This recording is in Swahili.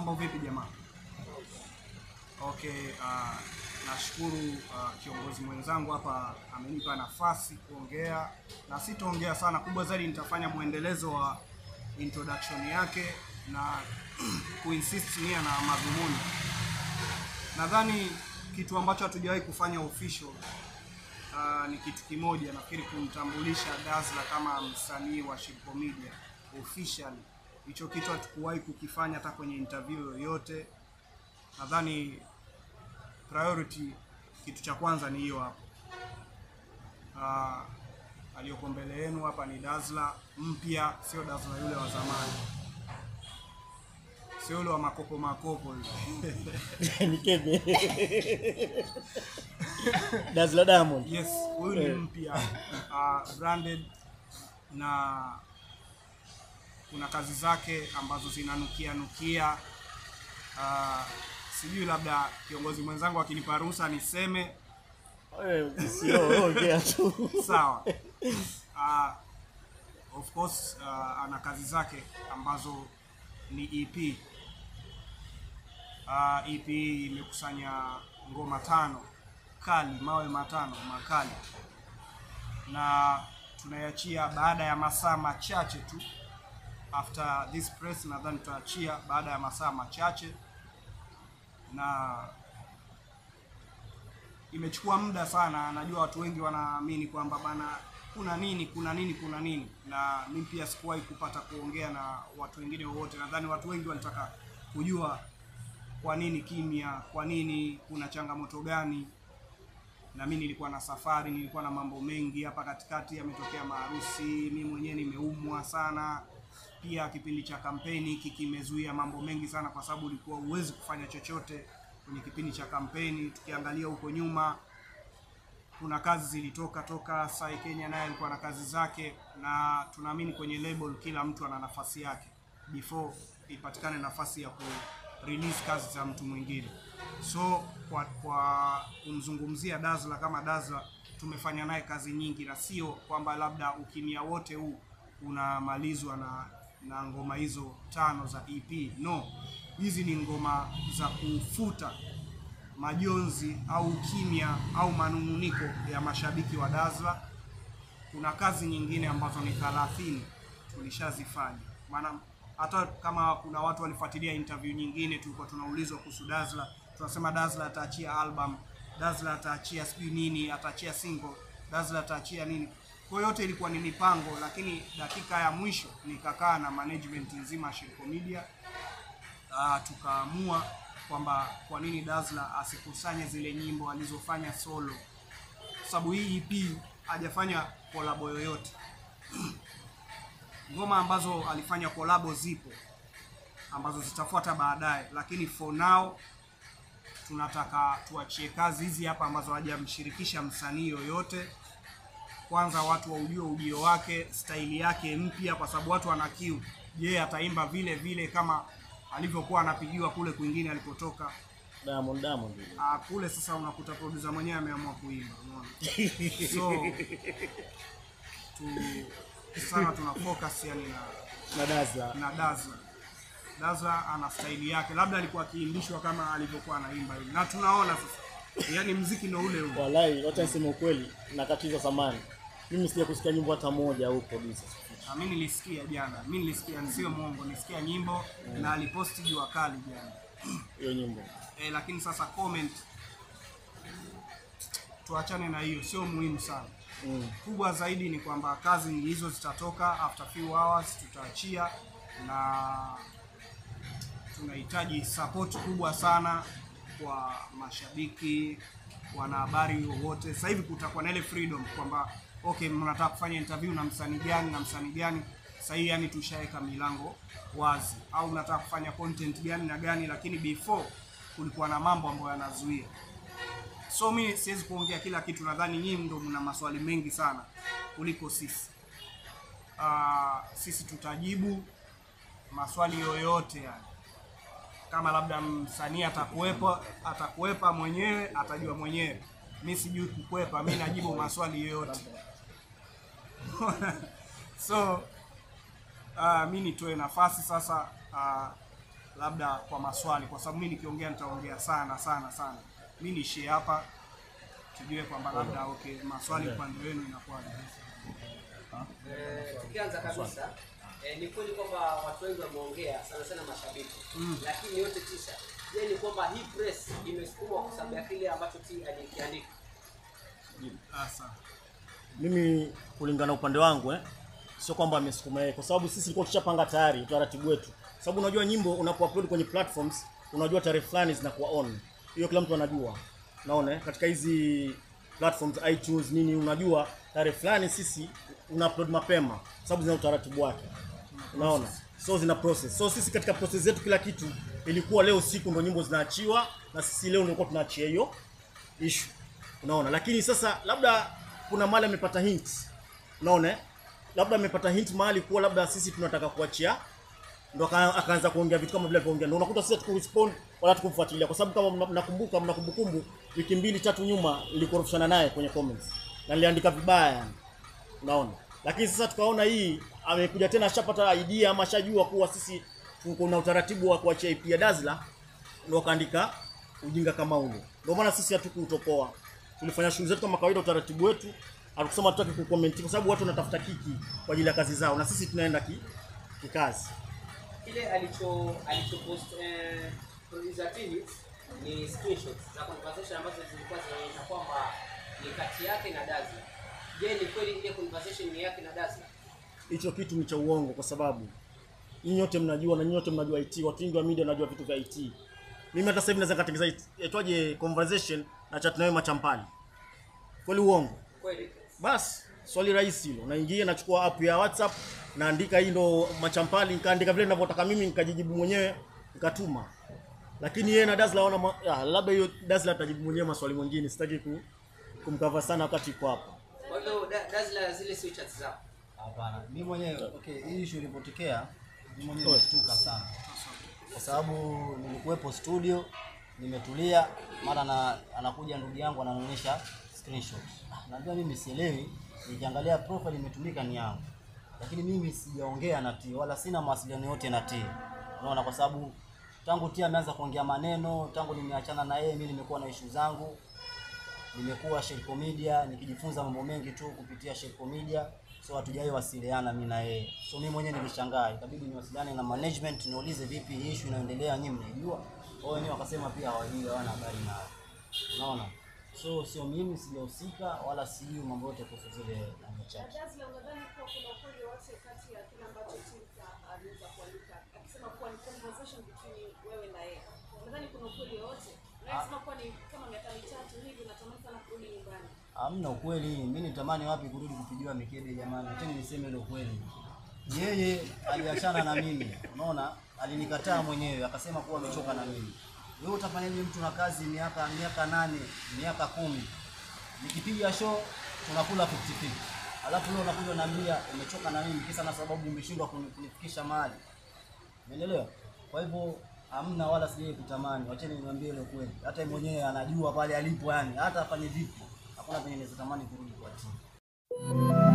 Mambo vipi jamaa? Okay, uh, nashukuru uh, kiongozi mwenzangu hapa amenipa nafasi kuongea, na sitaongea sana, kubwa zaidi nitafanya mwendelezo wa introduction yake na kuinsist nia na madhumuni. Nadhani kitu ambacho hatujawahi kufanya official uh, ni kitu kimoja, nafikiri kumtambulisha Dazzla kama msanii wa Shilpo Media officially. Hicho kitu hatukuwahi kukifanya hata kwenye interview yoyote. Nadhani priority kitu cha kwanza ni hiyo hapo. Uh, aliyoko mbele yenu hapa ni Dazzla mpya, sio Dazzla yule wa zamani, sio yule wa makopo makopo yule. Nikeme. Dazzla Diamond. Yes, huyu ni Eh. mpya uh, branded na kuna kazi zake ambazo zinanukia nukia. Uh, sijui labda kiongozi mwenzangu akinipa ruhusa niseme Wewe sio ongea tu. sawa. Uh, of course uh, ana kazi zake ambazo ni EP. Uh, EP imekusanya ngoma tano kali, mawe matano makali, na tunaiachia baada ya masaa machache tu. After this press, nadhani tutaachia baada ya masaa machache, na imechukua muda sana. Najua watu wengi wanaamini kwamba bana, kuna nini, kuna nini, kuna nini, na mimi pia sikuwahi kupata kuongea na watu wengine wowote. Nadhani watu wengi walitaka kujua kwa nini kimya, kwa nini, kuna changamoto gani na mimi nilikuwa na safari, nilikuwa na mambo mengi hapa katikati, yametokea maharusi, mimi mwenyewe nimeumwa sana. Pia kipindi cha kampeni hiki kimezuia mambo mengi sana, kwa sababu ulikuwa huwezi kufanya chochote kwenye kipindi cha kampeni. Tukiangalia huko nyuma, kuna kazi zilitoka toka. Sai Kenya naye alikuwa na kazi zake, na tunaamini kwenye label kila mtu ana nafasi yake before ipatikane nafasi ya ku release kazi za mtu mwingine. So kwa kwa kumzungumzia Dazzla kama Dazzla, tumefanya naye kazi nyingi, na sio kwamba labda ukimya wote huu unamalizwa na na ngoma hizo tano za EP. No, hizi ni ngoma za kufuta majonzi au kimya au manunguniko ya mashabiki wa Dazzla. Kuna kazi nyingine ambazo ni 30 tulishazifanya, maana hata kama kuna watu walifuatilia interview nyingine, tulikuwa tunaulizwa kuhusu Dazzla, tunasema Dazzla ataachia album, Dazzla ataachia sijui nini, ataachia single, Dazzla ataachia nini. Kwa hiyo yote ilikuwa ni mipango, lakini dakika ya mwisho nikakaa na management nzima ya Shilpo Media uh, tukaamua kwamba kwa nini Dazzla asikusanye zile nyimbo alizofanya solo, kwa sababu hii EP hajafanya kolabo yoyote. Ngoma ambazo alifanya kolabo zipo ambazo zitafuata baadaye, lakini for now tunataka tuachie kazi hizi hapa ambazo hajamshirikisha msanii yoyote. Kwanza watu waujue ujio wake, staili yake mpya, kwa sababu watu wana kiu. Je, ataimba vile vile kama alivyokuwa anapigiwa kule kwingine alipotoka? Diamond Diamond. Ah, kule sasa unakuta producer mwenyewe ameamua kuimba, unaona. So tu sana tuna focus yani na Na Dazzla. na Dazzla. Dazzla ana staili yake, labda alikuwa akiimbishwa kama alivyokuwa anaimba hivi, na tunaona sasa, yani mziki ndio ule ule. Wallahi, wacha niseme ukweli, nakatiza samani. Mimi sija kusikia nyimbo hata moja au producer. Na mimi nilisikia jana, mimi nilisikia, nisio mwongo, nilisikia nyimbo na aliposti jua kali jana Hiyo nyimbo. e, lakini sasa comment, tuachane na hiyo, sio muhimu sana. Mm. kubwa zaidi ni kwamba kazi ni hizo zitatoka after few hours tutaachia, na tunahitaji support kubwa sana kwa mashabiki, wanahabari wowote. Sasa hivi kutakuwa na ile freedom kwamba okay, mnataka kufanya interview na msanii gani na msanii gani. Sasa hii yani tushaweka milango wazi, au mnataka kufanya content gani na gani, lakini before kulikuwa na mambo ambayo yanazuia so mi siwezi kuongea kila kitu, nadhani nyinyi ndo mna maswali mengi sana kuliko sisi. Uh, sisi tutajibu maswali yoyote yani. Kama labda msanii atakuwepo atakuwepa mwenyewe atajua mwenyewe, mi sijui kukwepa, mi najibu maswali yoyote so uh, mi nitoe nafasi sasa uh, labda kwa maswali, kwa sababu mimi nikiongea nitaongea sana sana sana. Mimi niishie hapa, tujue kwamba labda okay, maswali upande wenu inakuwaje. Eh, tukianza kabisa eh, ni kweli kwamba watu wengi wameongea sana sana mashabiki lakini yote tisa je ni kwamba hii press imesukumwa kwa sababu ya kile ambacho t alikiandika Sasa mimi kulingana upande wangu eh, sio kwamba amesukuma yeye, kwa sababu sisi tulikuwa tushapanga tayari utaratibu wetu, sababu unajua nyimbo unapoupload kwenye platforms, unajua tarehe fulani zinakuwa on, hiyo kila mtu anajua. Naona eh, katika hizi platforms iTunes nini, unajua tarehe fulani sisi una upload mapema, sababu zina utaratibu wake, unaona, so zina process. So sisi katika process zetu kila kitu ilikuwa leo usiku ndo nyimbo zinaachiwa, na sisi leo ndio tunaachia hiyo issue unaona lakini sasa labda kuna mahali amepata hint unaona eh? labda amepata hint mahali kuwa labda sisi tunataka kuachia ndo aka- akaanza kuongea vitu kama vile alivyoongea ndo unakuta sisi hatukurespond wala tukumfuatilia kwa sababu kama mna- mnakumbuka mna kumbukumbu wiki mbili tatu nyuma nilikorofishana naye kwenye comments na niliandika vibaya yani unaona lakini sasa tukaona hii amekuja tena ashapata idea ama ashajua kuwa sisi tuko na utaratibu wa kuachia IP ya Dazzler ndio akaandika ujinga kama ule. Ndio maana sisi hatukuutopoa. Tulifanya shughuli zetu kama kawaida, utaratibu wetu. Hatukusema tutaki kucomment kwa sababu watu wanatafuta kiki kwa ajili ya kazi zao na sisi tunaenda ki, kikazi. kile alicho alichopost eh, producer Tini ni screenshots za conversation ambazo zilikuwa zinaonyesha kwamba ni kati yake na Dazzler je ni kweli ile conversation ni yake na Dazzler Hicho kitu ni cha uongo kwa sababu nyinyi wote mnajua na nyinyi wote mnajua IT, watu wengi wa media wanajua vitu vya IT. Mimi hata sasa hivi naweza katengeneza it- itwaje conversation na chat nawe machampali. Kweli uongo? kweli Basi swali rahisi hilo, naingia nachukua app ya WhatsApp, naandika hii ndo machampali, nikaandika vile ninavyotaka mimi, nikajijibu mwenyewe, nikatuma. Lakini yeye na Dazzler wana ma... ya, labda hiyo Dazzler atajibu mwenyewe maswali mengine, sitaki ku, kumkava sana wakati yuko hapa. kwa hivyo Da- Dazzler zile sio chats zao Hapana, mimi mwenyewe okay, hii issue ilipotokea mimi mwenyewe Oe. nilishtuka sana, kwa sababu nilikuwepo studio, nimetulia, mara na anakuja ndugu yangu ananionyesha screenshot. Ah, Najua mimi sielewi, nikiangalia profile imetumika ni yangu, lakini mimi sijaongea na T wala sina mawasiliano yote na T, unaona, kwa sababu tangu T ameanza kuongea maneno, tangu nimeachana na yeye, mimi nimekuwa na issue zangu nimekuwa Shelco Media nikijifunza mambo mengi tu kupitia Shelco Media, so hatujawahi wasiliana mimi na yeye. So mimi mwenyewe nilishangaa, ikabidi niwasiliane na management niulize vipi hii issue inaendelea, nyinyi mnaijua? Wao wenyewe wakasema pia hawajui, hawana habari nayo. Unaona? So sio mimi sijahusika wala sijui mambo yote kuhusu zile namba chat. Dazzler, unadhani kuwa kuna ukweli wote kati ya kile ambacho Tinka aliweza kuandika akisema kuwa ni conversation between wewe na yeye? Unadhani kuna ukweli wote? Unasema kuwa ni kama miaka mitatu hivi unatamani sana kurudi nyumbani. Hamna ukweli. Mimi nitamani wapi kurudi kupigiwa mikebe jamani? Tena niseme ile ukweli. Yeye aliachana na mimi, unaona, alinikataa mwenyewe, akasema kuwa amechoka na mimi. Wewe utafanyaje mtu na kazi miaka miaka nane, miaka kumi, nikipiga show tunakula 50 alafu leo unakuja unaniambia umechoka na mimi kisa na sababu umeshindwa kuni- kunifikisha mahali. Umeelewa? Kwa hivyo hamna wala sijai kutamani. Wacheni niwaambie ile kweli. Hata yeye mwenyewe anajua pale alipo yani. Hata afanye vipi. Hakuna penye naweza tamani kurudi kwa timu.